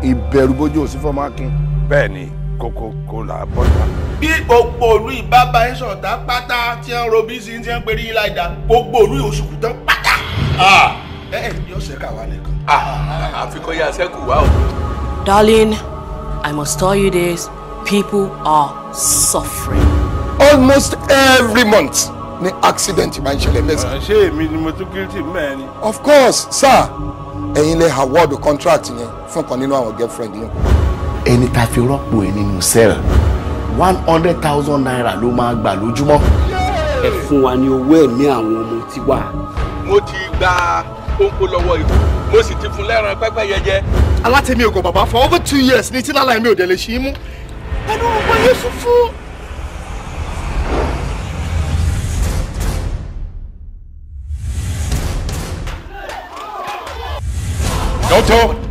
ìbẹ̀rù bójú òsì fọmọ akin. bẹ́ẹ̀ ni kókó kó là á bọ́ta. bí gbogbo olú ìbába ẹ sọ̀tà pátá tí ń ro bí sí ti ń perí láìda gbogbo olú oṣù tán pátá. ẹ ẹ yóò ṣe káwa nìkan. àfikún yà sẹ́kù wá o. Darling, I must tell you this people are suffering. almost every month ni accident máa ń ṣẹlẹ̀ mẹ́sàn-án. ṣé èmi ni mo tún guilty mẹ́rin. of course sir ẹ̀yin lè award contract yẹn fún kan nínú àwọn girlfriend yẹn. ẹni tá a fi rọ́pò ẹ̀ nínú cell one hundred thousand naira ló máa gbà lójúmọ́. ẹ fún wa ní owó ẹ̀mí àwọn ọmọ tiwa. mo ti gba kóńkó lọ́wọ́ ikú mo sì ti fún lẹ́ran pẹ́pẹ́yẹ jẹ. alátẹ̀mí ògùn bàbá for over two years ní tí lálẹ́ mi ò dẹ̀ lè ṣí mú. ẹnu ọgbọ́n yẹn sún fún. dọ́tọ̀